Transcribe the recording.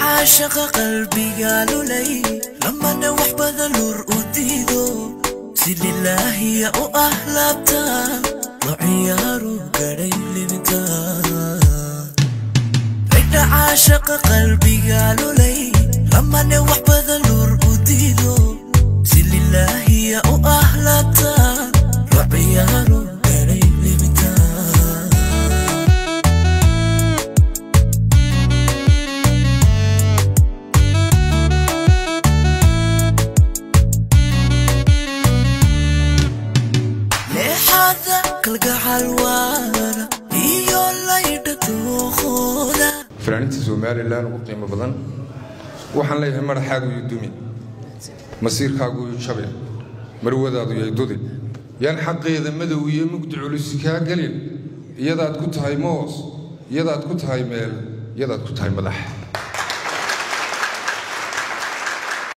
caashaqa qalbiga lulay lamana wax badan lur u diido si lilaahiya u ah laabta lo ciyaaru gadhay libinta ragna caashaqa qalbiga lulay lamana wax badan lur u diido si lilaahiya u ah laabta lo ciyaaru gadhay libinta leexada kalgacal waara iyo laydha dooqooda fanaaniinta somalilan ugu qiimo badan waxaan leeyahay madaxaagu iyo dumi masiirkaagu iyo jabe marwadaadu yay dudi yaan xaqeeda madow iyo mugdi culisi kaa gelin iyadaad ku tahay moos iyadaad ku tahay meel iyadaad ku tahay madax